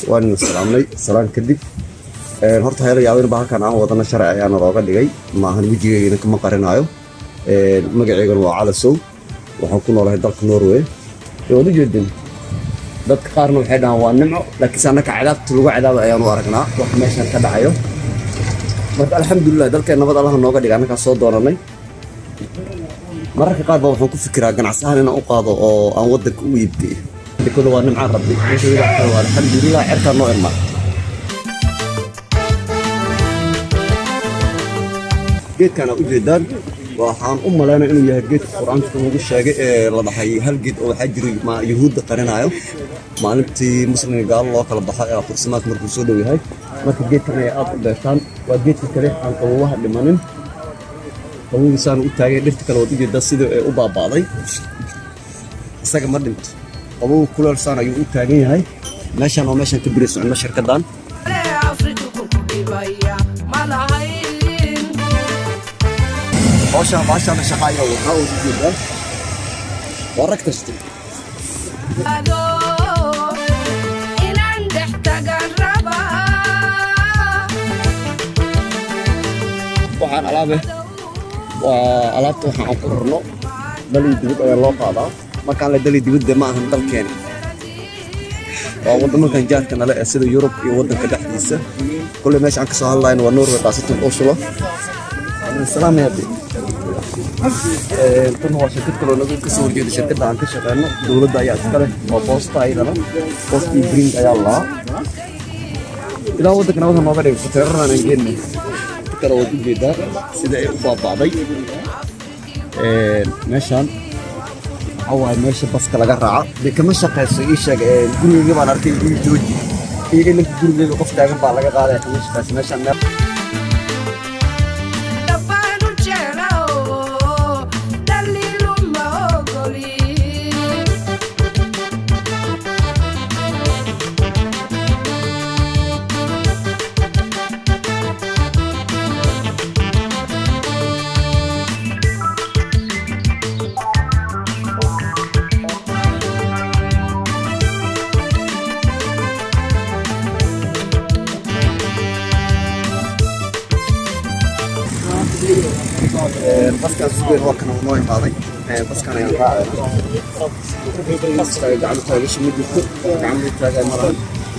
waan ina salaamnay salaan kadib horta heela yaabin ba halkan aan wadana sharci ayaana looga dhigay maahan wejigeygana kama qarinaayo magaceygana waa calasow waxaan ku noolahay dalka norway waad u jeedin dadka qaarna waxay dhahaan waa nimco laakiinse annaka cadaabta lagu cadaaba ayaanu aragnaa wax meeshan ka dhacayo marka alxamdulilah dalkeen nabad allaha nooga dhiga annagaa soo doonanay mararka qaar ba waxaan ku fikiraa ganacsahaan inaan u qaado oo aan waddanka u iibgeeyo dekada waa nimcaan rabbi waa alxamdulilah cerkaa noo irmaa geedkana u jeedaan waxaan u malaynaya inuu yahay geedka qur-aanka lagu sheegay ee la dhahay hal geed oo waxaa jiray ma yuhuudda qarinaayo maalintii muslimka gaalo loo kala baxo ee aqorsamaadka markuu soo dhow yahay marka geedkan ay aad u beertaan waa geedka kale aan qabowaha dhimanin qabowiisaan u taagay dhirta kale waad u jeedaa sidii ay u baaba'day isaga ma dhinto qabow kuleelsaan ayuu u taagan yahay meeshan oo meeshan ka biri socno shirkaddan hawshaan baashaana shaqaayo waxaa ugu jeedaa waa rag kasta waxaan alaabe waa alaabta waxaan aan ku rarno dalii dibad ayaa loo qaadaa markaan le dalii dibadde ma ahan dalkeeni waa waddamankan jaarka nale ee sida yurub iyo waddanka dhexdiisa kulley meesha aan ka soo hadlayno waa norway khaasatan oslo salaamaya tan waa shirkad kaloo nagu ka soo horjeeda shirkadda aan ka shaqeyno dowladda ayaa iska leh waa boosta ayadana boost iyo bring ayaa lahaa ilaa waddanka nabada nooga dhigay kuteeraran aan geenay kale waad u jeedaa sida ay u baaba'day meeshaan waxaa waaye meesha baska laga raaca dee kama shaqeyso ii sheeg gurigeyga baan arkay ii jooji iyaga ninka gurigeyga qof taagan baa laga qaadaya kama shaqeyso meeshaan meel baskaan sugeyn waa kana noo imaaday baskaan ayaan raacay baska gacmo taagasha ma jirto gacmo taagaa malahan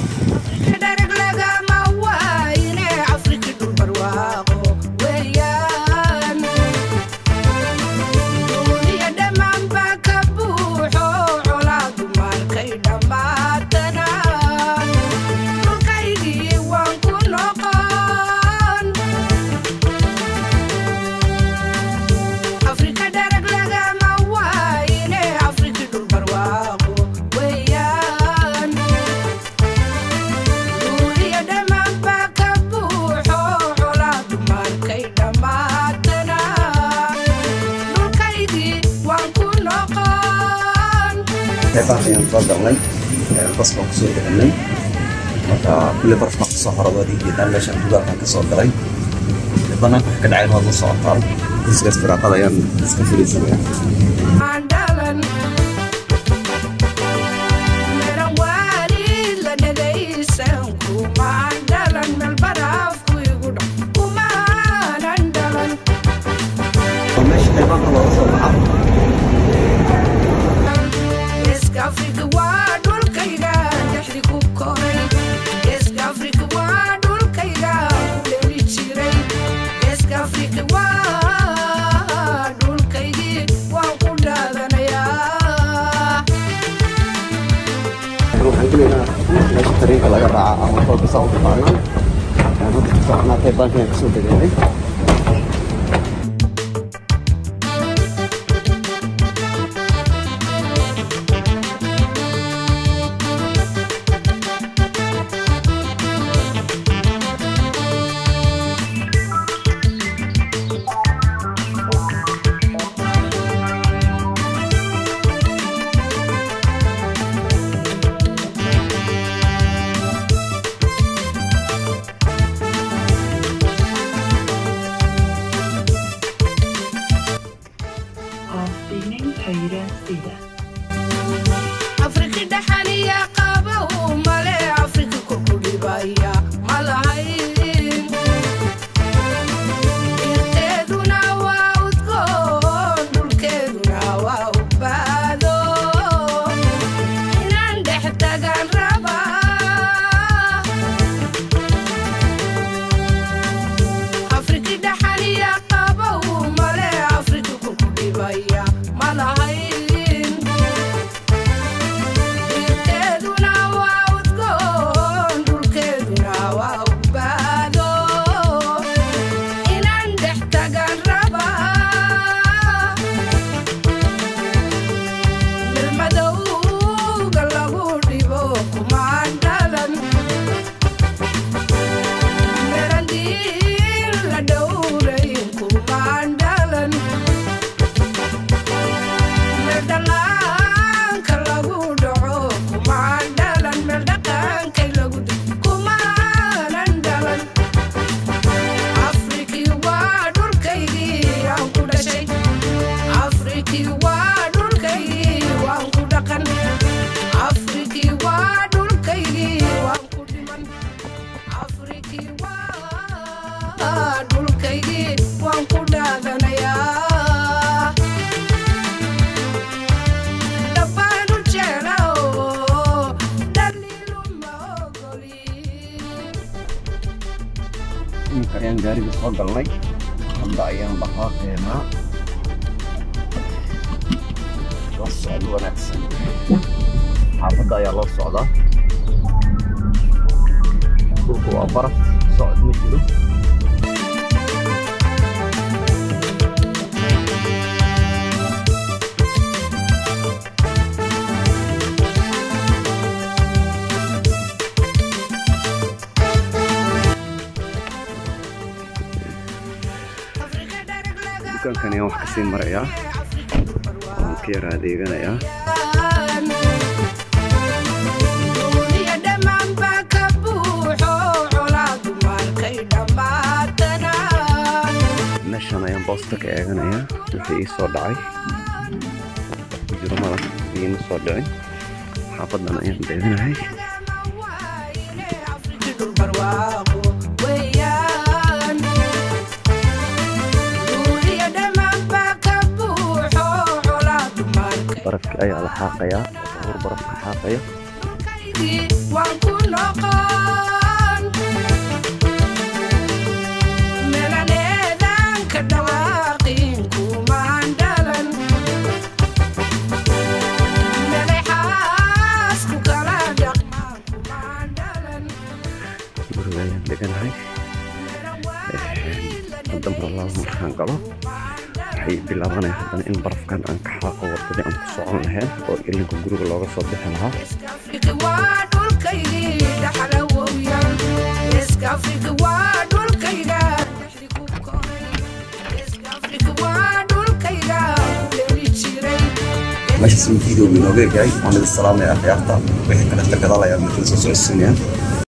qeybahan ayaan soo galnay bas baan kusoo deganay marka kulle baraf baan kasoo hora waad ijeedaan meeshaan dugaalkan kasoo galay banaanka wax ka dhacayn waad la socotaan kursigaas firaaqada ayaan iska fariisanaya meesha qeybaanka looga soo baxaa waxaan gelaynaa meesha tariinka laga raaca ama kolka saa u taqaanaan hadda ku soconaa qeybaanka ayaan kasoo degaynay iminka ayaan gaariga soo galnay hadda ayaan dhaqaaqeynaa la socdo wanaagsan xaafadda ayaa loo socdaa dhulku waa baraf socod ma jiro dukaankan ayaan wax kasii marayaa waan ka yara adeeganayaa meeshan ayaan boosta ka eeganayaa wixii ii soo dhacay ku jiro malab iima soo dhicin xaafadan ayaan deeganahay barafki ayaa la xaaqayaa hor barafka xaaqaya guriga ayaan deganahay hadda mar laba markaan galo waxay bilaabanaya haddana in barafkan aan ka xaaqo wadadii aan ku socon lahayn oo ilinka guriga looga soo bixi lahaa meeshaas in video inooga egahay waan idin salaamaya akhyaarta wixii kale tagadaal ayaa midkala soo socodsiinaya